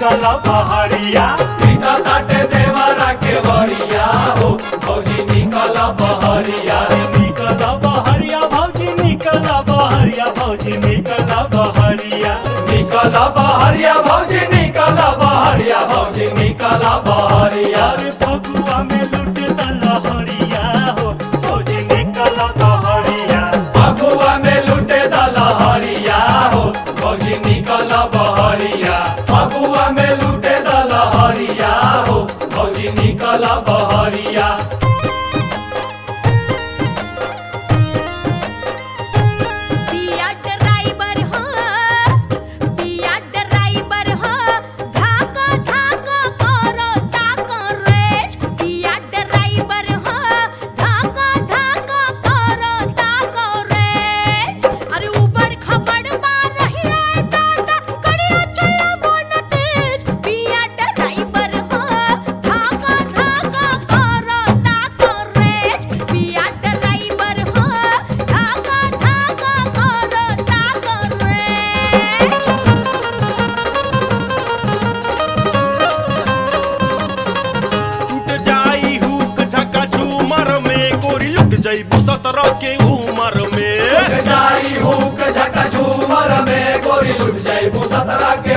निकल बहरिया पीटा ताटे देवरा के बड़िया हो भौजी निकल बहरिया अरे निकल बहरिया भौजी निकल बहरिया भौजी निकल बहरिया निकल बहरिया भौजी निकल बहरिया भौजी निकल बहरिया अरे फगुआ में लुट लहरिया हो भौजी निकल बहरिया फगुआ में लुटे दलहरिया हो भौजी निकल बहरिया फगुआ में लुटे दलहरिया हो भौजी निकल बहरिया पिया ड्राइवर हो पिया ड्राइवर हो धाका धाका करो ताको रेज पिया ड्राइवर हो धाका धाका करो ताको रेज अरे ऊपर खबर मार रही है दादा कड़िया चला बोन तेज पिया ड्राइवर हो धाका धाका करो ताको रेज पिया ड्राइवर हो धाका धाका करो ताको रेज टूट जाई हुक झका झूमर में गोरी लुट जाई सत्रह के उमर में लुट जाई हुक झका झूमर में गोरी लुट जाई सतरा के